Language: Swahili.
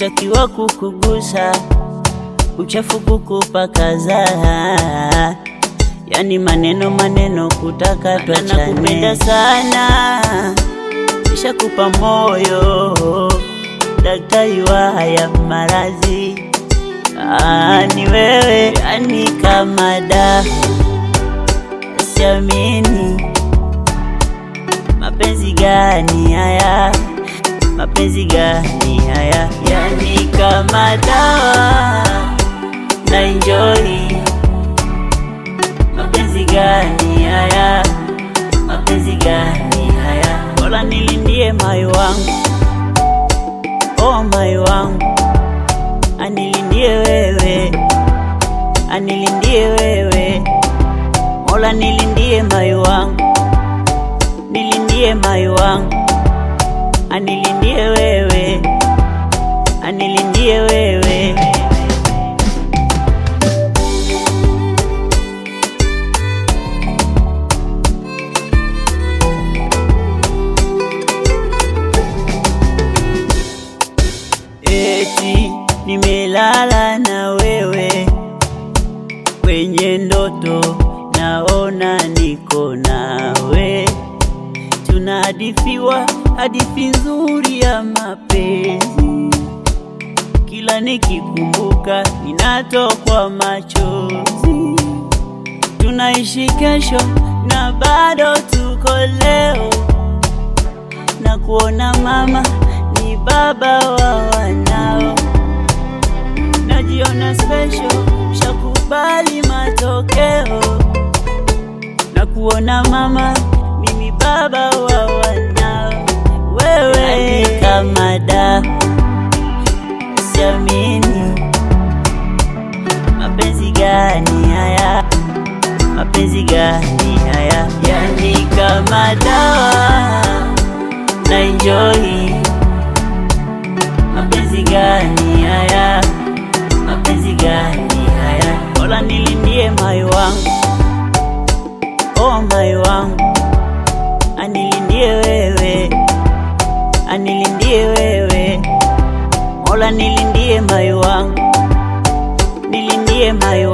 sitakiwa kukugusa, uchafu kukupakaza, yani maneno maneno kutaka tuachane. Nakupenda sana, nishakupa moyo, daktari wa haya maradhi Ah, ni wewe yani kama da siamini mapenzi gani haya mapenzi gani haya yani kama dawa na enjoy mapenzi gani haya mapenzi gani haya bora nilindie moyo wangu oh moyo wangu anilindie wewe, anilindie wewe, Mola nilindie moyo wangu, nilindie moyo wangu, anilindie wewe, anilindie wewe. Eti nimelala na wewe kwenye ndoto, naona niko nawe, tunahadithiwa hadithi nzuri ya mapenzi. Kila nikikumbuka ninatokwa machozi. Tunaishi kesho na bado tuko leo, na kuona mama ni baba wa wanao najiona special, shakubali matokeo na kuona mama mimi baba wa wanao. Wewe ni kama da, siamini mapenzi gani haya, mapenzi gani haya, yani kama dawa na enjoy mapenzi gani haya mapenzi gani haya? Bora nilindie moyo wangu, oh moyo wangu, anilindie wewe, anilindie wewe, Mola nilindie moyo wangu, nilindie moyo